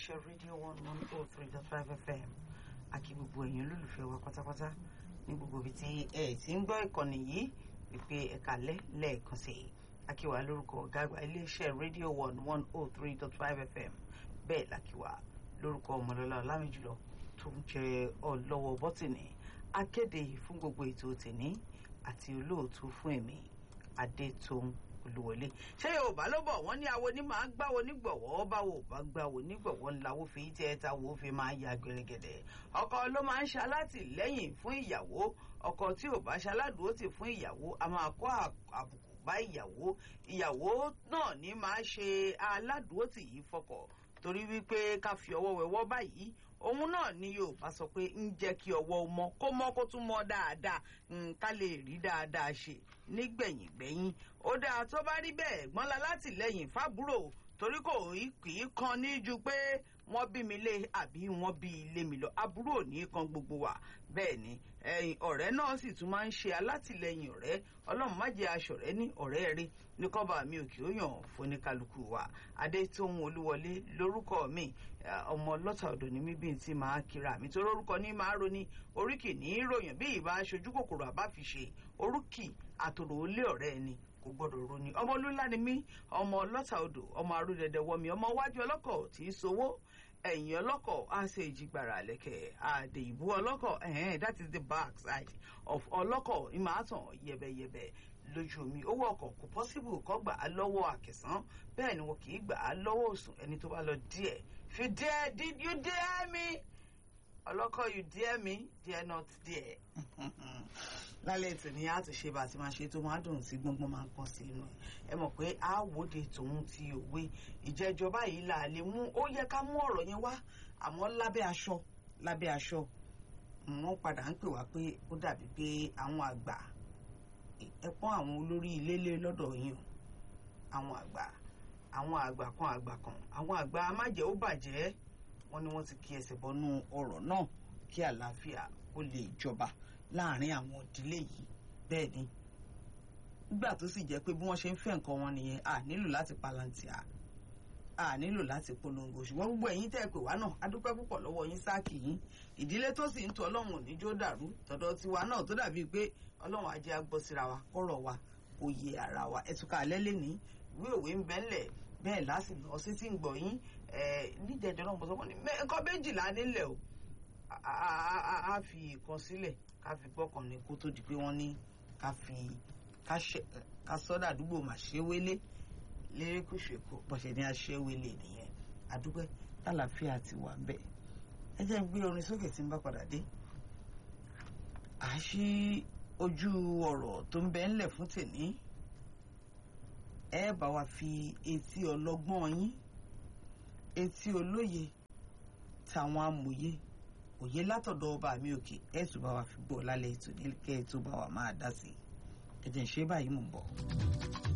iléeṣẹ́ rédíò one one oh three dot five fm àkí gbogbo èèyàn olólùfẹ́ wa pátápátá ní gbogbo ibi tí ẹ ti ń gbọ́ ìkànnì yìí wípé ẹ̀ka lẹ́ lẹ́ẹ̀kan sí i akíwá lórúkọ ọ̀gá àgbà iléeṣẹ́ rédíò one one oh three dot five fm bẹ́ẹ̀ làkíwá lórúkọ ọmọlọ́lá ọlámìjùlọ tó ń jẹ ọlọ́wọ́ bọ́tìnì akéde fún gbogbo ètò tèní àti olóòtú fún èmi adétòun olúwọlé ṣé yorùbá ló bọ̀ wọ́n ní awo ní máa gbáwo nígbọ̀wọ́ báwo bá gbáwo nígbọ̀wọ́ ńláwó fi tẹ́ ẹ táwo fi máa ya gẹ̀rẹ́gẹ̀dẹ̀ ọkọ ló máa ń ṣe alátìlẹ́yìn fún ìyàwó ọkọ tí ò bá ṣe aládùúrótì fún ìyàwó a máa kó àbùkù bá ìyàwó ìyàwó náà ní máa ṣe aládùúrótì yìí fọkọ torí wípé ká fi ọwọ́ wẹwọ́ báyìí òun náà ni yorùbá sọ pé ń jẹ́ kí ọwọ́ mọ́ kó mọ́ kó tún mọ́ dáadáa ká lè rí dáadáa ṣe nígbẹ̀yìngbẹ̀yìn ó dáa tó bá rí bẹ́ẹ̀ gbọ́nla látìlẹ́yìn fábúrò torí kò kì í kan ní ju pé wọ́n bí mi lé àbí wọ́n bí ilé mi lọ àbúrò ní kan gbogbo wa bẹ́ẹ̀ ni ẹ̀yìn ọ̀rẹ́ náà sì tún máa ń ṣe alátìlẹ́yìn ọ̀rẹ́ ọlọ́run má jẹ́ aṣọ̀rẹ́ ní ọ̀rẹ́ rí ní kọ́ba mi ò kì ó yàn fóníkálukú wa adétóhun olúwọlé lórúkọ mi ọmọ lọ́tà ọ̀dọ̀ ní mi bíi ti máa kíra mi torí orúkọ ní máa roni oríkì ní ròyìn bí ìbá aṣojú kòkòrò àbáfiṣe orúkì àtòrò olé ọ̀rẹ́ ẹni kò gbọdọ̀ roni ọmọ olúńlá ni mí ọmọ lọ́tà odò ọmọ arúdẹdẹ wọmi ọmọ wájú ọlọ́kọ̀ tí í sowó ẹ̀yìn ọlọ́kọ̀ á ṣe ìjìgbara lẹ́kẹ̀ àdè ìbú ọlọ́kọ̀ ẹ̀hẹ́n that is the back side of ọlọ́kọ̀ ìmọ̀-àtàn yẹ̀bẹ̀yẹ̀bẹ̀ lójú omi owó ọkọ̀ kò possible kọ́ gbà á lọ́wọ́ àkẹsàn bẹ́ẹ̀ ni wọn kì í gbà á lọ́wọ́ òsùn ẹni tó bá lọ díẹ̀ fi díẹ̀ did you dare me ọlọ́kọ̀ you dare me dare not dare lálẹ́ ètò ni a ti ṣe bá a ti máa ṣe tó máa dùn sí gbọ́ngbọ́n máa ń pọ̀ sí inú ẹ̀ ẹ mọ̀ pé a wòde tòun ti òwe ìjẹ́jọba yìí là lè mú ó yẹ ká mú ọ̀rọ̀ yẹn wá àmọ́ lábẹ́ aṣọ lábẹ́ aṣọ wọ́n padà ń pè wá pé ó dàbí pé àwọn àgbà ẹ pọ́n àwọn olórí ilé lé lọ́dọ̀ yín o àwọn àgbà àwọn àgbà kan àgbà kan àwọn àgbà amájẹ́ ó bàjẹ́ wọ́n ní wọ́n ti kí ẹsẹ̀ bọ́nú ọ̀rọ̀ náà kí àlàáfíà ó lè jọba láàrin àwọn ìdílé yìí bẹ́ẹ̀ ni nígbà tó sì jẹ́ pé bí wọ́n ṣe ń fẹ́ nǹkan wọn nìyẹn a nílò láti palantia a nílò láti polongo ṣùgbọ́n gbogbo ẹ̀yin tẹ́ ẹ pè wá náà a dúpẹ́ púpọ̀ lọ́wọ́ yín sáàkì yín ìdílé tó sì ń tọ́ ọlọ́run òníjó dàrú tọ̀dọ̀ tiwa náà tó dàbíi pé ọlọ́run ajé agbọ́ síra wa kọ́rọ̀ wa kò yé ara wa ẹ̀tùkà alẹ́ lè ní ìwé òwe ń bẹ́ ńlẹ̀ bẹ́ẹ̀ láti lọ sí tí ń gbọ̀ yín nídẹ̀ẹ́dẹ́ náà mo sọ fún mi nǹkan méjìlá nílẹ̀ o a fi ìkan sílẹ̀ ká fi gbọ́kàn ní kó tó di pé wọ́n ní ká fi ká sọ́dà àdúgbò màṣẹ́wélé lérékùṣù èkó bọ̀ṣẹ̀ ní aṣẹ́wélé nìyẹn àdúgbò tàlàfíà ti wà bẹ́ẹ̀ ẹ jẹ́ ń gbé orin sókè tí ń bá padà dé àṣì ojú ọ̀rọ̀ tó ń bẹ ńlẹ̀ fún tèní ẹ bá wa fi etí ọlọ́gbọ́n yín etí olóye tàwọn amòye òye látọ̀dọ̀ ọba mi òkè ẹ̀ tún bá wa fi gbọ́ lálẹ́ ètò nílẹ̀ kẹ́ ẹ̀ tó bá wa máa dá sí i ẹ̀jẹ̀ ń ṣe báyìí mò ń bọ̀.